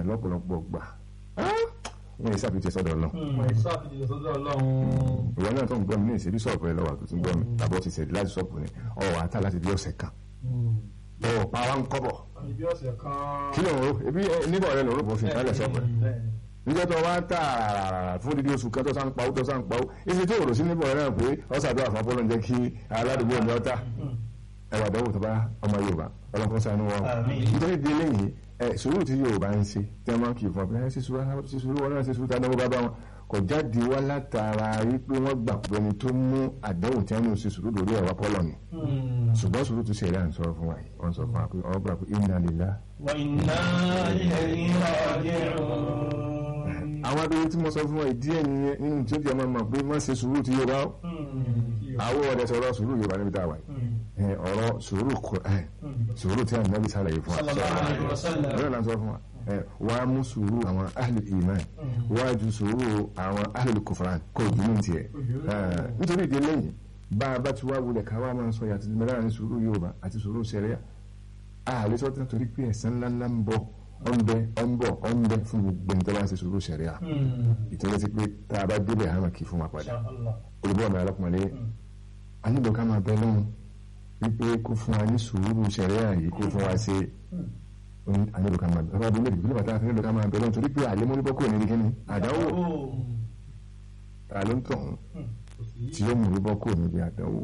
èèyàn lọ́pọ̀lọpọ̀ gbà wọ́n yẹ sábì tẹ sọ́dọ̀ lọ. wọ́n yẹ sábì tẹ sọ́dọ̀ ọlọ́run. ìwọ náà tó ń gbọ́ mi ní ìṣèlú sọ̀pù ẹ lọ́wọ́ àtúntò gbọ́ mi tàbọ̀ ti ṣẹ̀dí láti sọ̀pù ni ọ̀ àtà láti bí ọ̀sẹ̀ kan. ọ̀ pa wa ń kọ́bọ̀. bí ọ̀sẹ̀ kan. kí ló ń ro ebi níbọ̀ rẹ lòun rò bó fi ìtàlẹ̀ sọ̀pù ẹ̀. níjọ́ tó wá tà fún dídí oṣù kan tó sá ń pawó tó sá ń pawó èsì tó rò sí níbọ̀ rẹ náà pé ọ̀sàdúrà fún apọ́lọ́ ń jẹ́ kí aládùúgbò mi ọ̀tá ẹwà dánwò tó bá ọmọ Yorùbá ọlọ́kọ́ sanu wọn nítorí di eléyìí ẹ sùúrù tí Yorùbá ń ṣe tí wọ́n máa ń kì í fún ọ pé ẹ ṣe sùúrù wọn náà ṣe sùúrù táwọn bá bá wọn kò jáde wá látara wípé wọ́n gbà pé ẹni tó mú àdánwò tí wọ́n ń ṣe sùúrù lórí ẹ̀wà pọ́lọ̀ ni ṣùgbọ́n sùúrù tó ṣẹlẹ̀ à ń sọ̀rọ̀ fún wa yìí wọ́n sọ fún wa pé ọ̀rọ̀ gbà pé inna lillahi. wa inna ilayhi raji'un àwọn abẹ́rẹ́ tí mo sọ fún wa ìdí ẹ̀ nìyẹn nínú tí ó jẹ́ máa mọ̀ pé má ṣe sùúrù tí Yorùbá àwọn ọ̀dẹ sọ̀rọ̀ sùúrù Yorùbá níbi tá a wà yìí ọ̀rọ̀ sùúrù Qur'an sùúrù tí àwọn nàbí sàlàyé fún wa ọ̀rọ̀ là ń sọ fún wa wàá mú sùúrù àwọn ahli iman wàá ju sùúrù àwọn ahli kufran kò jù ní tiẹ̀ nítorí ìdí lẹ́yìn bá a bá ti wá wulẹ̀ ká wá máa ń sọ yàtọ̀ mẹ́rin ní sùúrù Yorùbá àti sùúrù sẹ́ríà àlẹ́ sọ́tún torí pé ẹ̀san ńláńlá ń bọ̀ ọ̀nbẹ ọ̀nbọ̀ ọ̀nbẹ fún gbogbo ní tọ́lá ṣe sùúrù sẹ̀ríà ìtọ́jú sí pé tá a bá débẹ̀ hàn kí fún wa padà olùbọ̀ ọ̀nà alákùnrin a nílò ká máa bẹ lọ́hùn wípé kó fún wa ní sùúrù sẹ̀ríà yìí kó fún wa ṣe a nílò ká máa bẹ lọ́wọ́ abúlé ìdílé bàtà àti nílò ká máa bẹ lọ́hùn torí pé àlẹ́ mọ́lẹ́bọ́ kò ní kíni àdánwò ta ló ń tọ̀hún tí ó mú lébọ́ kò ní àdánwò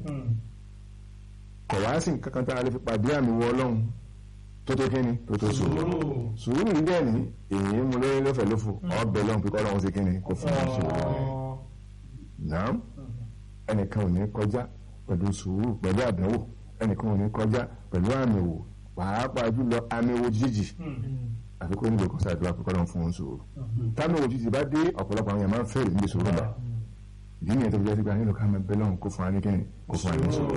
kọ̀ wá sí nǹkan kan tá a lè fi pàdé àmì wọ ọlọ́run tó tó kíni tó tó sùúrù sùúrù yìí bẹ́ẹ̀ ni èyí mú lórí lọ́fẹ̀ẹ́ lófò ọbẹ̀ lọ́hùn pípọ́ lọ́hùn sí kíni kò fún un sùúrù rẹ̀ náà ẹnìkan ò ní kọjá pẹ̀lú sùúrù pẹ̀lú àdánwò ẹnìkan ò ní kọjá pẹ̀lú àmì wò pàápàá jùlọ àmì wò jíjì àfi kó nílò kọsá àdúrà pípọ́ lọ́hùn fún un sùúrù táwọn wò jíjì bá dé ọ̀pọ̀lọpọ̀ àwọn yẹn máa ń fẹ́rẹ̀ níbi sùúrù náà ìdí nìyẹn tó fi jẹ́ sí pé nílò ká máa bẹ lọ́hùn kó fún wa ní kíni kó fún wa ní sùúrù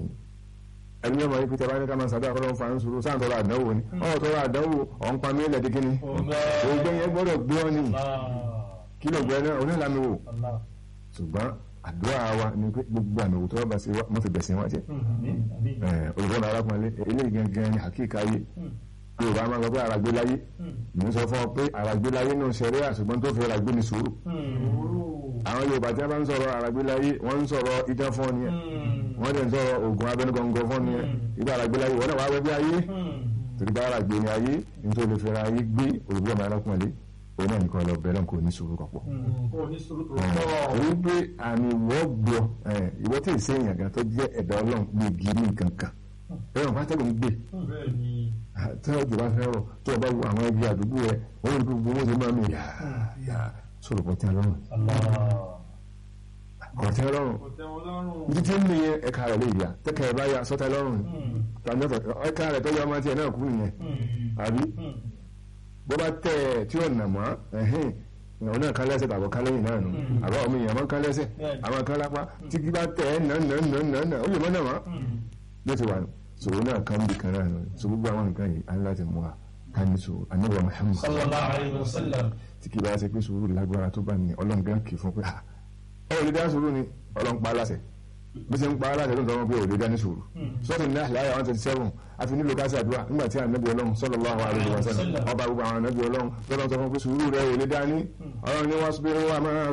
ẹni ọmọ yìí pété bá ní ká máa sábẹ́ àkọlọ́ fa ń sọ̀rọ̀ sáà tọrọ àdánwò ni ọ̀ tọrọ àdánwò ọ̀n pa mí lẹ́ẹ̀dí kíni ògbẹ́ yẹn gbọ́dọ̀ gbé ọ ní kí ló gbẹ náà onílàmì wò ṣùgbọ́n àdúrà wa ni pé gbogbo àmì òwútọ́ bá ṣe wọ́n fi bẹ̀sẹ̀ wọn jẹ́ olùkọ́ni arákùnrin eléyìí gangan ni àkíkà yé yorùbá máa ń sọ pé àràgbé láyé mi sọ fún ọ pé àràgbé láyé náà ṣẹlẹ̀ àṣùgbọ́n tó fi àràgbé ní sùúrù àwọn yorùbá tí wọ́n bá ń sọ̀rọ̀ àràgbé láyé wọ́n ń sọ̀rọ̀ idán fún ọ nìyẹn wọ́n dẹ̀ ń sọ̀rọ̀ oògùn abẹnugọ̀ngọ̀ fún ọ nìyẹn ìgbà àràgbé láyé wọ́n náà wá wẹ́ bí ayé torí bá àràgbé ní ayé nítorí lè fẹ́ra ayé gbé olùgbé ọmọ arákùnrin òun náà nìkan lọ bẹ̀rẹ̀ kò ní sùúrù kọ̀pọ̀. òun pé àmì ìwọ́ gbọ́ ìwọ́ tí ì sẹ́yìn àgàn tó jẹ́ ẹ̀dá ọlọ́run gbé gírí nǹkan kan ẹ̀rọ pátẹ́gùn ń gbé tí ọjọ́ bá fẹ́ rọ̀ tó o bá wo àwọn ẹbí àdúgbò rẹ̀ wọ́n rí gbogbo owó ṣe máa mi yà yà sọ̀rọ̀ bọ́ tí a lọ́rùn. ọ̀tẹ́ lọ́rùn ibi tí ń mi yẹn ẹ̀ka rẹ̀ lè yà tẹ́kẹ̀ ẹ̀ bá yà sọ́tẹ́ lọ́rùn tàbí ẹ̀ka rẹ̀ tó yọ ọmọ tiẹ̀ náà kú nìyẹn àbí bó bá tẹ̀ ẹ̀ tí ò nà mọ́ ẹ̀hìn ìyàwó náà kan lẹ́sẹ̀ tàbọ̀ kan lẹ́yìn náà nù àbá omi ìyàwó máa ń kan lẹ́sẹ̀ àwọn kan lápá tí kí bá tẹ̀ ẹ̀ nà nà nà nà nà ó yẹ mọ́ náà mọ́ ló ti wà nù sòwò náà kan bí kan náà nù so gbogbo àwọn nǹkan yìí á láti mú wa ká ní sòwò anábọ̀ Muhammad sallallahu alayhi wa sallam tí kì bá ṣe pé sùúrù lágbára tó bá ní ọlọ́run gan kì í fún pé ọ ò lè dá sùúrù ni ọlọ́run pa aláṣẹ bí ṣe ń pa aláṣẹ tó ń sọ pé ò lè dá ní sùúrù sọ́ọ̀tì ní àhìláyà one twenty seven àfi nílò ká ṣàdúrà nígbà tí ànábì ọlọ́run sallallahu alayhi wa sallam ọba gbogbo àwọn ànábì ọlọ́run tó lọ́ sọ fún pé sùúrù rẹ ò lè dá ní ọlọ́run ní wọ́n sọ pé wọ́n máa